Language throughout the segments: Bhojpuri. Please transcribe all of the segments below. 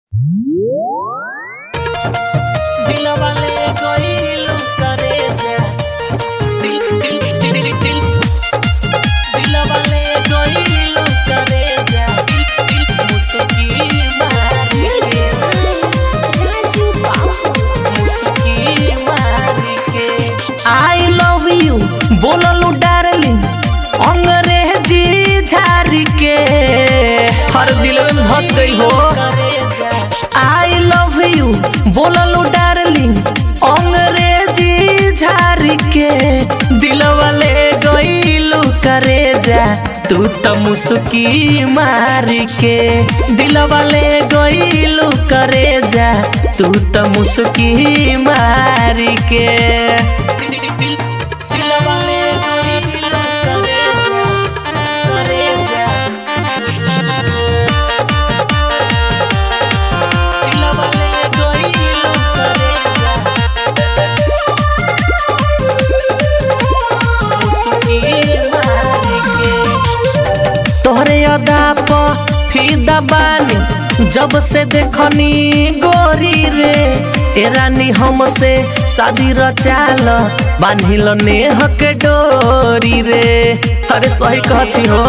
दिलवा ले गइलू करे जा दिल दिल दिल दिल दिल दिलवा ले गइलू करे जा दिल दिल मुस्की मारी के मुस्की मारी के आई लव यू बोललू डार्लिंग अंग्रेजी झारी के हर दिल में धस गई हो आई लव यू बोललू डार्लिंग अंग्रेजी झारी के दिलवा ले गइलू करे जा तू त मुस्की मारी के दिलवा ले गइलू करे जा तू त मुस्की मारी के दिलवा ले गइलू करे जा करे जा दिलवा ले गइलू करे जा मुस्की मारी के तोहरे अदा प फिदा बानी जब से देखनी गोरी रे ए रानी हमसे शादी रचाल बांधिल नेह के डोरी रे अरे सही कहती हो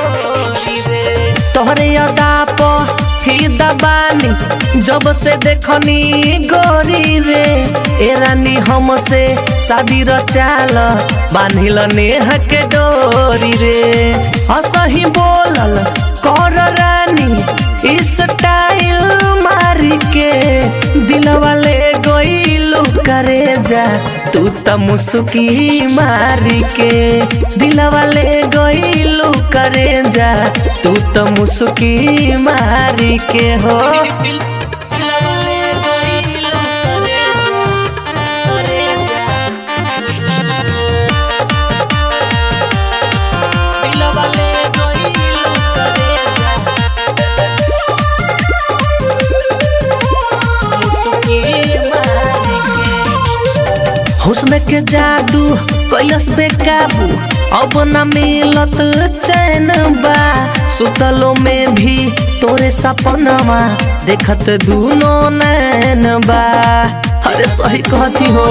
तोहरे अदा प फिदा बानी जब से देखनी गोरी रे ए रानी हमसे शादी रचाल बांधिल नेह के डोरी रे असही बोलल कर रानी स्टाइल मारी के दिलवा ले गइलू करे जा तू त मुस्की मारी के दिलवा ले गइलू करे जा तू त मुस्की मारी के हो दिलवा ले गइलू करे जा करे जा दिलवा ले गइलू करे जा मुस्की मारी के हुस्न के जादू कैलस बेकाबू अब न मिलत चैन बा सुतलो में भी तोरे सपनवा देखत दूनो नैन बा अरे सही कहती हो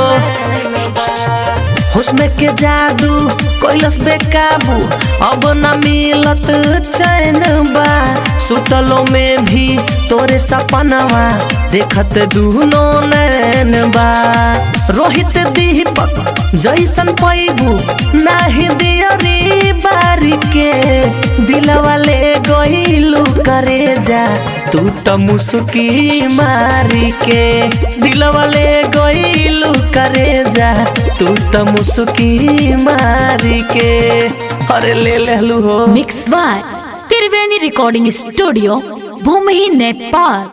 हुस्न के जादू कैलस बेकाबू अब न मिलत चैन बा सुतलो में भी तोरे सपनवा देखत दूनो नैन बा रोहित दीपक जैसन पैबू नाही दियरी बारी के दिलवा ले गइलू करे जा तू त मुस्की मारी के दिलवा ले गइलू करे जा तू त मुस्की मारी के अरे ले लेलू हो mix by Triveni recording studio Bhumi Nepal